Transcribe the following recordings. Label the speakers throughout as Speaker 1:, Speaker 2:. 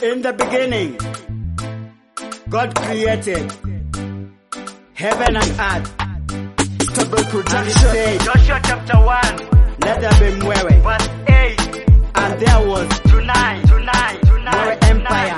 Speaker 1: In the beginning, God created heaven and earth.
Speaker 2: Stable
Speaker 1: And he
Speaker 2: production.
Speaker 1: said,
Speaker 3: Joshua chapter 1,
Speaker 1: let there be mwewe.
Speaker 3: verse 8
Speaker 1: And there was
Speaker 3: to 9, to 9, to 9.
Speaker 1: mwewe
Speaker 3: to
Speaker 1: empire.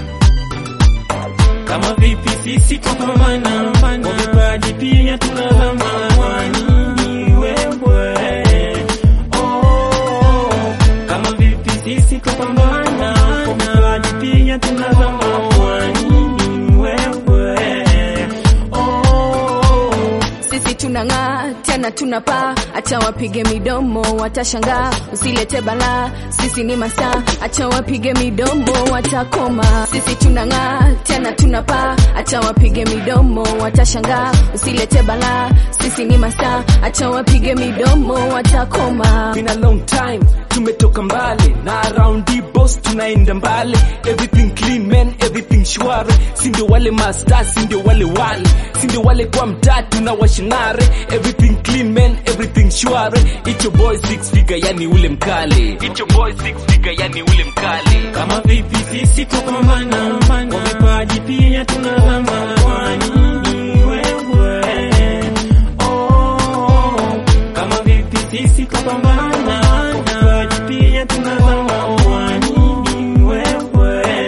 Speaker 3: 9.
Speaker 4: Kama vipi sisi tupambana kwa vipaji pia tunazama wanini wewe oh, kama vipi sisi tupambana kwa vipaji pia tunazama wanini wewe oh,
Speaker 5: sisi tunang'aa tena tunapaa, acha wapige midomo watashangaa, usilete balaa, sisi ni masaa, acha wapige midomo watakoma. Sisi tunang'aa tena tunapaa, acha wapige midomo watashangaa, usilete balaa, sisi ni masaa, acha wapige midomo watakoma.
Speaker 6: been a long time tumetoka mbali na around the boss tunaenda mbali everything clean man everything shwari si ndio wale master si ndio wale wale si ndio wale kwa mtatu na washinare everything clean man everything shwari it's your boy six figure yani ule mkali it's your boy six figure yani ule mkali
Speaker 4: kama vipi sisi tupambana kwa vipaji pia tunazama wanini wewe oh, kama vipi sisi tupambana kwa vipaji pia tunazama wanini wewe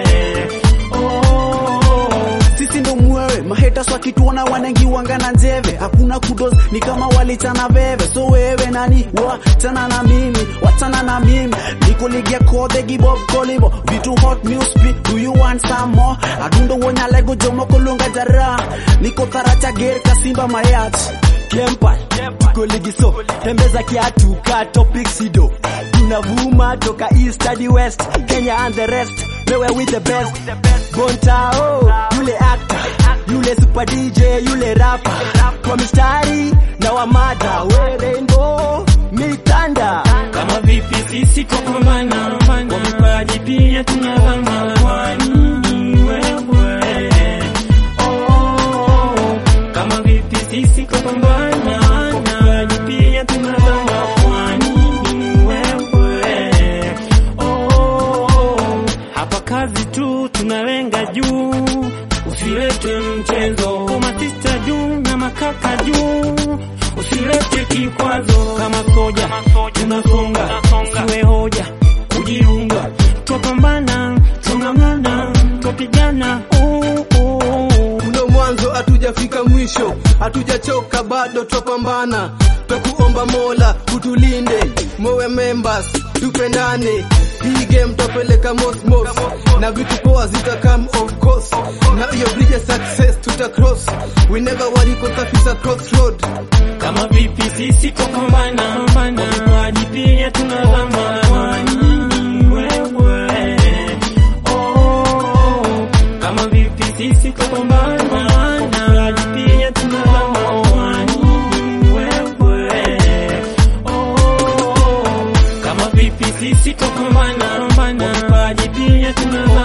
Speaker 4: oh,
Speaker 2: sisi ndo mwewe mahetas wakituona wanengiwanga na njeve hakuna kudos ni kama walichana veve so wewe nani wachana na mimi wachana na mimi nikoligia kode gibob kolibo vitu hot news speak do you want some more adundo wonya lego jomo kolunga jara niko taracha ger kasimba mayat
Speaker 6: Kempa, tuko ligi so tembeza kiatu ka topic sido tunavuma toka east hadi west Kenya and the rest wewe with the best Bontao yule actor yule super DJ yule rapper kwa mistari na wamada we rainbow mitanda
Speaker 4: kama vipi sisi tupambana kwa vipaji pia tunazama wanini wewe oh, kama vipi sisi tupambana kwa vipaji pia tunazama wanini wewe oh, hapa kazi tu tunalenga juu usilete mchezo kama sista juu na makaka juu usilete kikwazo kama soja tunasonga siwe hoja kujiunga twapambana twang'ang'ana twapigana uh, uh.
Speaker 7: Kuna mwanzo hatujafika mwisho, hatujachoka bado twapambana, twakuomba Mola utulinde, mowe members tupendane, hii game twapeleka mosmos na vitu poa zita come of course, na hiyo bridge ya success tuta cross, we never worry cause afisa crossroad
Speaker 4: kama vipi sisi tupambana kwa vipaji pia tunazama wanini wewe oh, kama vipi sisi tupambana na vipaji pia tunazama wanini wewe oh, kama vipi sisi tupambana kwa vipaji pia tunazama